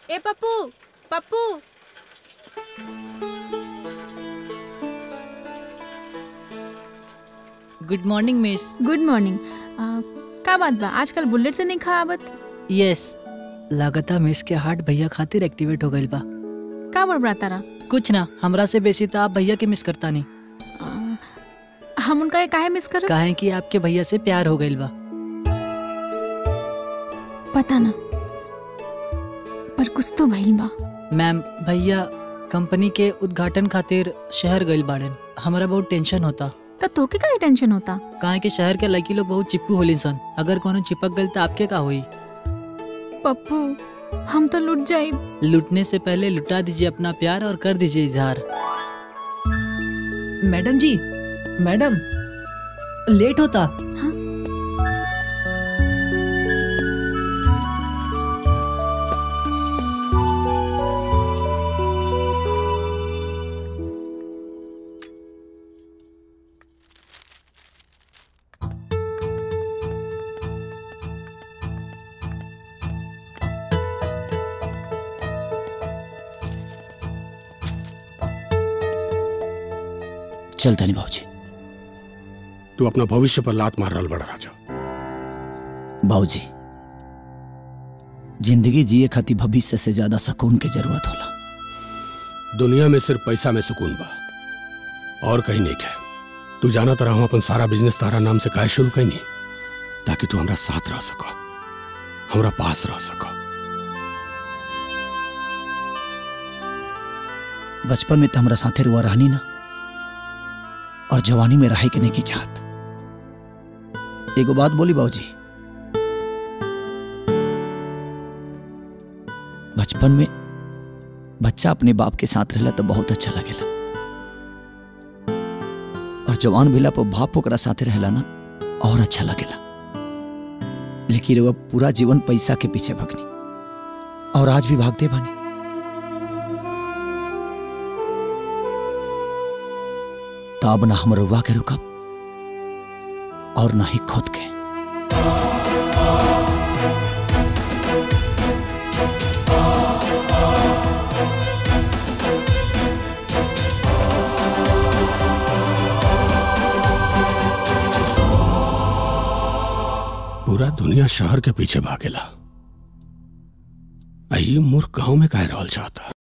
ए Pappu Pappu good morning miss good morning का बात बा आजकल बुलेट से नहीं खा आवत यस लागता मिस के हार्ट भैया खातिर एक्टिवेट हो गइल बा का बड़बड़ा तारा कुछ ना हमरा से बेसी तो आप भैया के मिस करता नहीं आ, हम उनका ये काहे मिस कर काहे कि आपके भैया से प्यार हो गइल बा पता ना पर कुछ तो भइल बा मैम भैया कंपनी के उद्घाटन खातिर शहर गइल बाड़न हमरा बहुत टेंशन होता तो तोके काहे टेंशन होता काहे कि शहर के लड़की लोग बहुत चिपकू होलिन सन अगर कोनो चिपक गइल तो आपके का होई पप्पू हम तो लुट जाई लुटने से पहले लुटा दीजिए अपना प्यार और कर दीजिए इजहार मैडम जी मैडम लेट होता हाँ? चल तनी भाजी तू अपना भविष्य पर लात मार रहल बड़ा राजा बाबूजी जिंदगी जिए खातिर भविष्य से ज्यादा सुकून की जरूरत होला दुनिया में सिर्फ पैसा में सुकून बा और कहीं नहीं है तू जाना तरह हम अपन सारा बिजनेस तारा नाम से काहे शुरू कैनी ताकि तू हमरा साथ रह सको हमरा पास रह सको बचपन में तो हमरा साथे रुआ रहनी ना और जवानी में रहे के नहीं की चाहत एगो बात बोली बाबूजी बचपन में बच्चा अपने बाप के साथ रहला तो बहुत अच्छा लगेला और जवान भेला पर बाप ओकरा साथे रहला ना और अच्छा लगेला लेकिन वह पूरा जीवन पैसा के पीछे भगनी और आज भी भागते बनी तब ना हम रुआ के रुकब और ना ही खुद के पूरा दुनिया शहर के पीछे भागेला आई मूर्ख गांव में काहे रहल चाहता